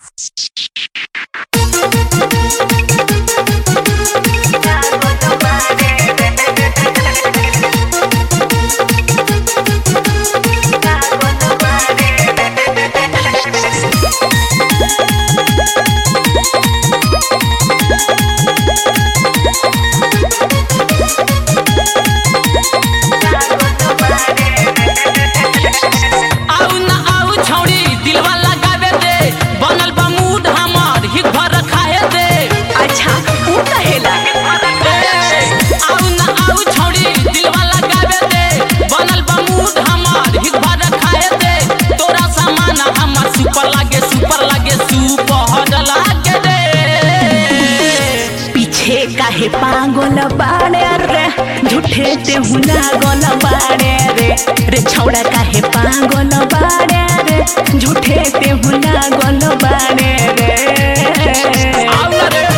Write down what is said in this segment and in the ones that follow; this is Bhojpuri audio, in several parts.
आउ ना आउ छौड़ी दिलवा लगावे दे बनल बा मूड हमार ही घर खाए दे अच्छा ऊ कहेला आउ ना आउ छौड़ी दिलवा लगावे दे बनल बा मूड हमार ही घर खाए दे तोरा सामान हमार सुपर लागे सुपर लागे सुपर लागे दे पीछे काहे पागल बाड़े रे झूठे ते हुना गल बाड़े रे रे छौड़ा काहे पागल बाड़े रे झूठे ते हुना गल बाड़े रे आउ ना रे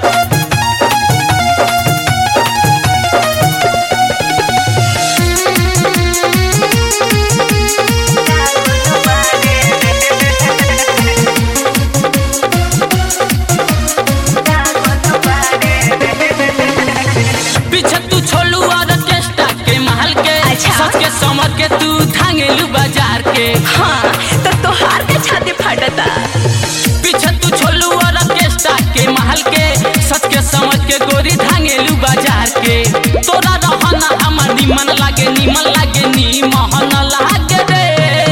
पीछे तू छोलू और ऑर्केस्ट्रा के महल के अच्छा। सच के समर के तू धांगेलू बाजार के हाँ तो तोहार के छाती फटता पीछे तू छोलू और ऑर्केस्ट्रा के महल के सच के समझ के गोरी धांगेलू बाजार के तोरा रहना हमर निमन लागे निमन लागे निमन लागे रे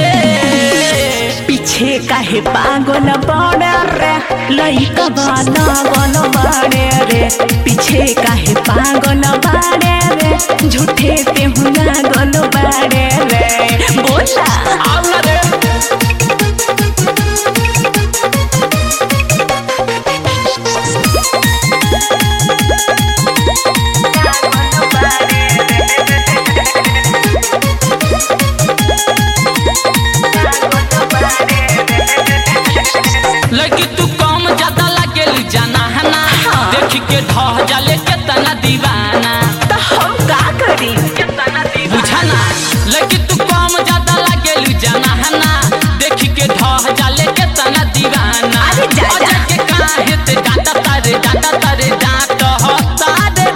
पीछे काहे पागल बाड़े रे लइका बाना गल बाड़े रे पीछे काहे पागल बाड़े रे झूठे ते हुना गल बाड़े रे बोला आउ ना रे लड़की तू कम ज्यादा लागेली जाना है ना हाँ। देख के ढह जाले के तना दीवाना तो हम का करी बुझा ना लड़की तू कम ज्यादा लागेली जाना है ना देख के ढह जाले के तना दीवाना अरे जा, जा। अजय के काहे ते डांटा तारे डांटा तारे डांट तारे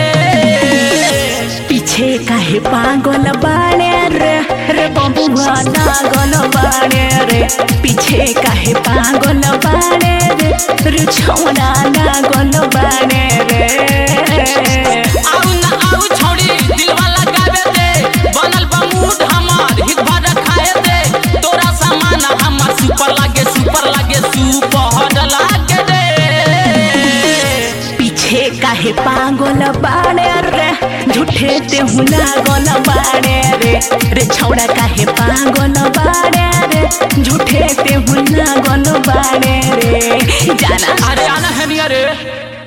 रे पीछे काहे पागल बाड़े रे रे बबुआ नागल बाड़े रे पीछे काहे पागल बाड़े रे रे छौड़ा नागल बाड़े रे आउ ना आउ छौड़ी दिलवा लगावे दे बनल बा मूड हमार हित भर खाए दे तोरा सामान हमार सुपर लागे सुपर लागे सुपर लागे दे पीछे काहे पागल बाड़े रे झूठे ते हुना गल बाड़े रे रे छौड़ा काहे पागल बाड़े रे झूठे ते हुना गल बाड़े रे जाना अरे आना है रे